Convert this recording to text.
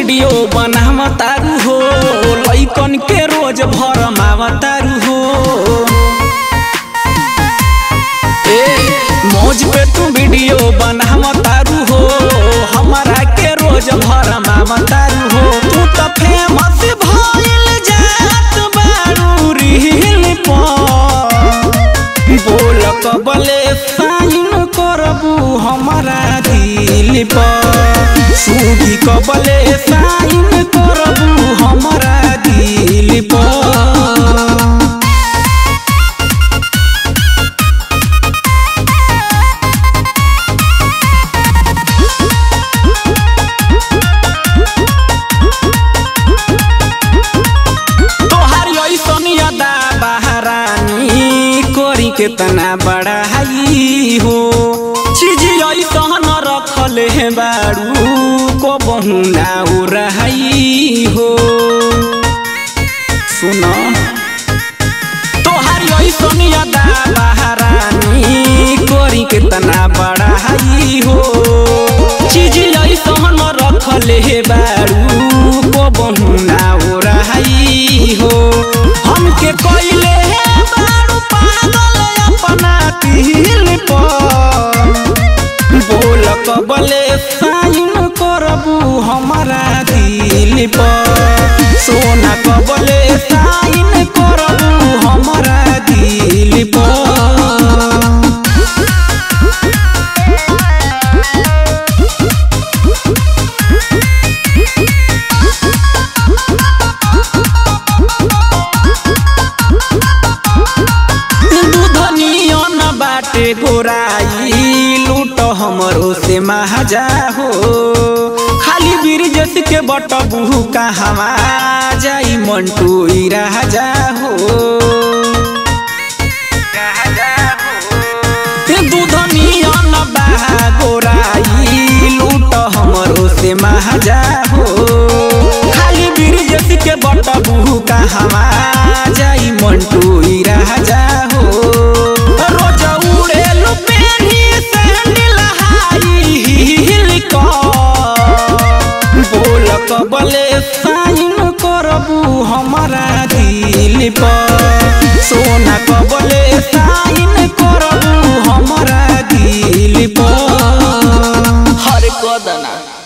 video बनावतारू हो लइकन के रोज भरमावतारू हो ए मौज पे तू वीडियो बनावतारू हो हमारा के रोज भरमावतारू हो तू तो फेमस भइल जात बारू रील पर बोल कबले साइन करबू हमारा दिल पर सूदी कबले साइन करबू हमारा दिल पर तोहार ऐसन यादा बहरानी कोरी के तना बड़ा हाई हो चीज ऐसन रखल है बारू को बहुना रहाई हो सुनो तोहार ऐसन यादा बहरानी कोरी के तना बड़ा हाई हो चीज ऐसन रखल है बारू को बहुना रहाई हो हमके कोइले है बारू पागल अपना दिल पर बोल कबले साइन करबू हमारा दिल पर सोना कबले साइन करबू हमारा दिल पर दूधनियन बाटे गोराई लूट हमरो से महाजा हो खाली बिरजस के बटबू कहवा जाई मंटू ई राजा हो ते दूधनियन बा गोराई लूट हमरो से महाजा हो खाली बिरजस के बटबू कहवा जाई मंटू ई राजा हो रोज उड़ेलु पेनी सैंडल हाई हिल बोल कबले साइन करबू हमारा दिल पर सोना कबले साइन करबू हमारा दिल पर हर कदना